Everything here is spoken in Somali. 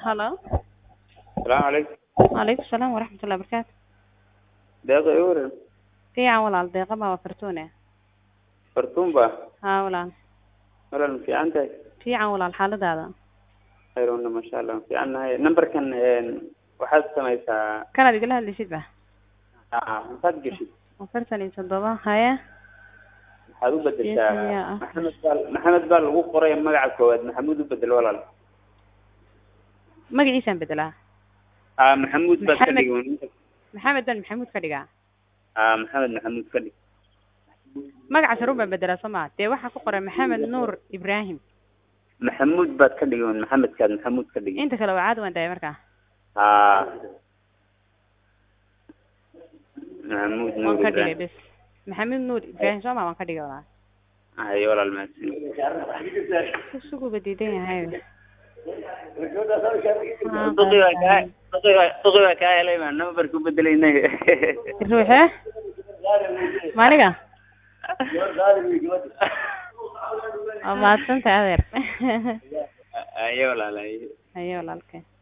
Hello. Salaamu calaykum. Waalaikum salaam waraxmatullahi wabarakaatu. Deeqa ii waran. Fiican walaal deeqa baa waa fartuune. Fartuun baa. Haa walaal. Walaal ma fiican tahay? Fiican walaal xaaladaada. Khayruuna masha Allah. Fiican nahay. Numberkan een waxaad samaysaa Kanaad igala hadlaysid ba? aa maxaad geshid? Afartan iyo toddoba haya. Waxaad u bedeshaa Yes, yeah. Maxamed baa Maxamed baa lagu qoray magaca koowaad Maxamuud u bedel walaal. Magaciisaan bedelaa. Aa Maxamuud baad ka Maxamed. dhigay. Maxamed baan Maxamuud ka dhigaa. Aa Maxamed Maxamuud ka dhig. Magaca sarun baan bedelaa soo maa. Dee waxaa ku qoran Maxamed Nuur Ibrahim. Maxamuud baad ka dhigay Maxamedkaad Maxamuud ka dhigay. Inta kale waa caadi waan daaya markaa. aa Maxamuud Waan Nuur ka dhigay Ibrahim. bes. Maxamed Nuur Ibrahim soo maa waan ka dhigay walaal. Ay walaal mahadsan. Suguba diidan yahay. Duqi waa kaa duqi waa duqi waa kaa helay ma numberku bedelaynay. Ruuxe? Maaniga? Waa mahadsantahay adeer. Ayo walaal ayo. Haye walaalkay.